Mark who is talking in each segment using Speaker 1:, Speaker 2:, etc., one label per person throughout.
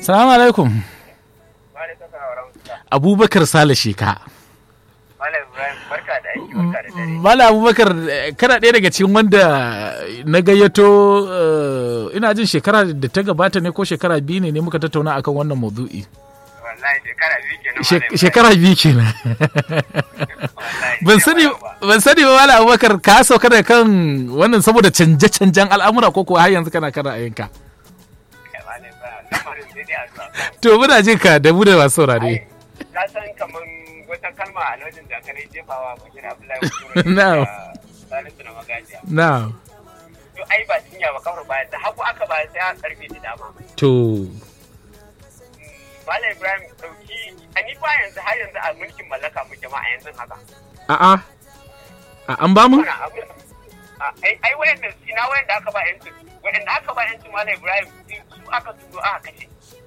Speaker 1: Salamu alaikum. Abubakar Sale Sheka.
Speaker 2: Malam Ibrahim barka da aiki barka da dare.
Speaker 1: Mala Abubakar eh, kana ɗaya daga cikin wanda na gayyato eh, ina jin shekara da ta gabata ne ko shekara biyu ne ne muka tattauna akan wannan maudu'i.
Speaker 2: Wallahi shekara biyu kenan
Speaker 1: Shek-
Speaker 2: Malam Ibrahim.
Speaker 1: Shekara biyu kenan.
Speaker 2: Wallahi,
Speaker 1: ban
Speaker 2: sai
Speaker 1: sani
Speaker 2: ba ba.
Speaker 1: ban sani ba Mala Abubakar ka sauka da kan wannan saboda canje-canjen al'amura ko kuwa har yanzu kana kan ra'ayinka.
Speaker 2: Kai, Malam Ibrahim, lamarin sai dai addu'a.
Speaker 1: To muna jin ka da mu da masu saurare.
Speaker 2: Ai, Ka san kaman wata kalma a lokacin da kare jefawa Bashir Abdullahi Usman
Speaker 1: Na'am.
Speaker 2: da Salisu na magajiya.
Speaker 1: Na.
Speaker 2: To ai ba cinya ba kawar baya da hagu aka ba sai a karfe da dama.
Speaker 1: To.
Speaker 2: Malam Ibrahim dauki a ni ba yanzu har yanzu a mulkin mallaka muke ma a yanzu haka.
Speaker 1: A'a. A an ba mu?
Speaker 2: Wannan abu a- ai ai wayanda ina wayanda aka ba yancin wayanda aka ba yancin Malam Ibrahim su aka turo aka kashe.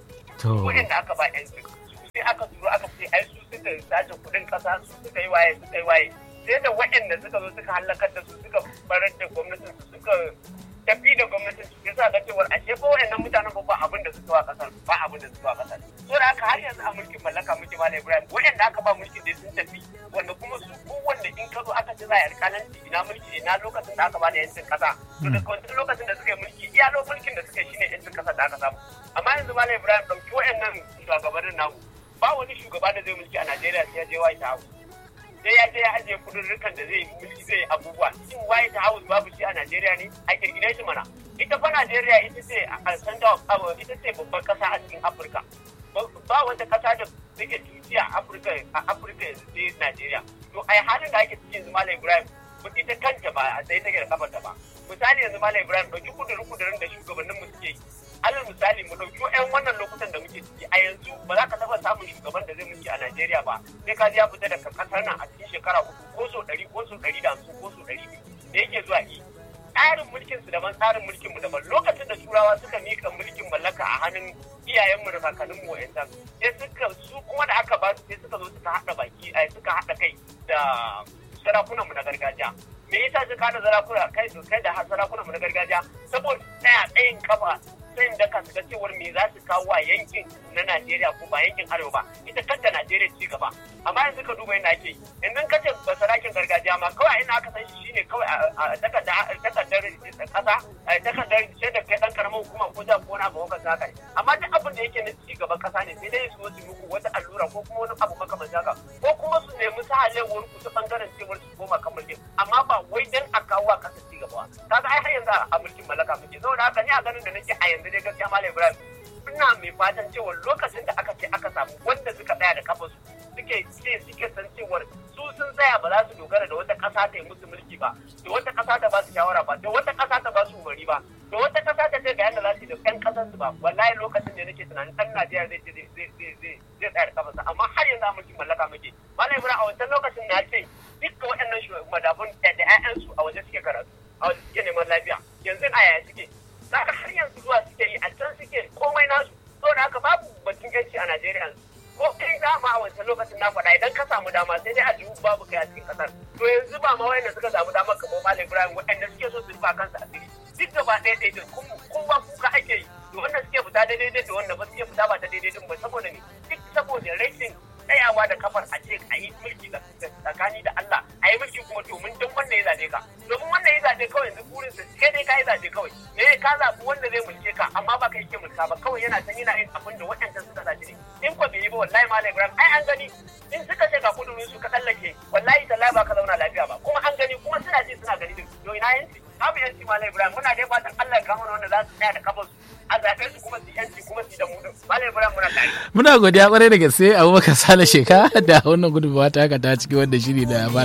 Speaker 1: To.
Speaker 2: waɗanda aka ba yan su sai aka turo aka ce ai su suka sace kuɗin ƙasa su suka yi waye suka yi waye sai da waɗanda suka zo suka halakar da su suka barar da gwamnatin su suka tafi da gwamnatin su sai sa ga cewar ashe ba waɗannan mutanen ba ba abin da suka wa ƙasar ba abin da suka wa ƙasar so da haka har yanzu a mulkin mallaka muke malam ibrahim waɗanda aka ba mulkin dai sun tafi wanda kuma su kowanne in ka zo aka ce za a yi alƙalanci ina mulki ne na lokacin da aka ba da yancin ƙasa to daga wancan lokacin da suka yi mulki iya lokacin mulkin da suka yi shine yancin ƙasa da aka samu amma yanzu malam ibrahim ɗauki waɗannan shugabannin namu ba wani shugaba da zai mulki a najeriya sai ya je white house sai ya je ya ajiye kudurrukan da zai mulki zai yi abubuwa shin white house babu shi a najeriya ne a kirkire shi mana ita fa najeriya ita ce a center of power ita ce babbar kasa a cikin afirka ba ba wata kasa da take tuci a afirka a afirka yanzu sai najeriya to ai halin da ake cikin yanzu malam ibrahim ba ita kanta ba a sai take da kafarta ba misali yanzu malam ibrahim ɗauki kudurin kudurin da shugabannin mu suke yi alal misali mu ɗauki 'yan wannan lokutan da muke ciki a yanzu ba za ka taɓa samun shugaban da zai mulki a Najeriya ba sai ka ji ya fita daga ƙasar nan a cikin shekara uku ko so ɗari ko so ɗari da hamsin ko so ɗari biyu da yake zuwa yi tsarin mulkin su daban tsarin mulkin mu daban lokacin da turawa suka mika mulkin mallaka a hannun iyayenmu da kakanninmu wa'yancan sai suka su kuma da aka ba su sai suka zo suka haɗa baki ai suka haɗa kai da sarakunan mu na gargajiya me yasa suka haɗa sarakuna kai kai da sarakunan mu na gargajiya saboda tsaya tsayin kafa sayin da su ga cewar me za su kawo wa yankin na Najeriya ko ba yankin Arewa ba ita kanta Najeriya ci gaba amma yanzu ka duba yadda ake yanzu ka ce ba sarakin gargajiya ma kawai ina aka san shi shine kawai a takardar takardar kasa a takardar sai da kai dan karamin hukuma ko da ko na ba wanka haka amma duk abin da yake na ci gaban kasa ne sai dai su su muku wata allura ko kuma wani abu makamancin haka ko kuma su nemi sahalewar ku ta bangaren cewar su koma kan mulkin amma ba wai dan a kawo a kasa ci gaba kaga ai har yanzu a mulkin mallaka muke saboda haka ni a ganin da nake a yanzu dai gaskiya malam Ibrahim ina mai fatan cewa lokacin da aka ce aka samu wanda suka tsaya da kafa su suke ce suke san cewar su sun tsaya ba za su dogara da wata ƙasa ta yi musu mulki ba da wata ƙasa ta ba su shawara ba da wata ƙasa ta ba su umarni ba da wata ƙasa ta ce ga yadda za su yi da ƴan ƙasar su ba wallahi lokacin da nake tunanin ɗan Najeriya zai ce zai zai zai zai tsaya da kafarsa amma har yanzu a mulkin mallaka muke malam Ibrahim a wancan lokacin na ce dukkan waɗannan madafun da ƴaƴansu a waje suke karatu a waje suke neman lafiya yanzu a yaya suke zaka har yanzu zuwa suke yi a can suke komai nasu saboda haka babu batun yanci a Najeriya ko kai dama a wancan lokacin na faɗa idan ka samu dama sai dai a jihu babu kai a cikin ƙasar to yanzu ba ma wayanda suka samu dama kamar Malam Ibrahim waɗanda suke so su rufa kansu asiri duk gaba ɗaya ɗaya da kowa kuka ake yi da wanda suke fita daidai da wanda ba suke fita ba ta daidai din ba saboda ne duk saboda rashin tsayawa da kafar a ce a yi mulki tsakani da Allah a yi mulki kuma domin don wanda ya zaɓe ka domin wanda ya zaɓe kawai yanzu burin sa kai dai ka yi zaɓe kawai me ka zaɓi wanda zai mulke ka amma ba kai ke mulka ba kawai yana san yana yin abin da waɗancan suka zaɓe ne in ko bai yi ba wallahi malam Ibrahim ai an gani in suka ce ga kudurin su ka tsallake wallahi tallahi ba ka zauna lafiya ba kuma an gani kuma suna ji suna gani din to ina yanci babu yanci malam Ibrahim muna dai fatan Allah ya kama wanda za su tsaya da kafar su a zaɓe su kuma su yanci kuma su da mu din malam Ibrahim muna tare
Speaker 1: Muna godiya kwarai da gaske Abubakar Sale Sheka da wannan gudunmawa ta haka ta ciki wanda shiri da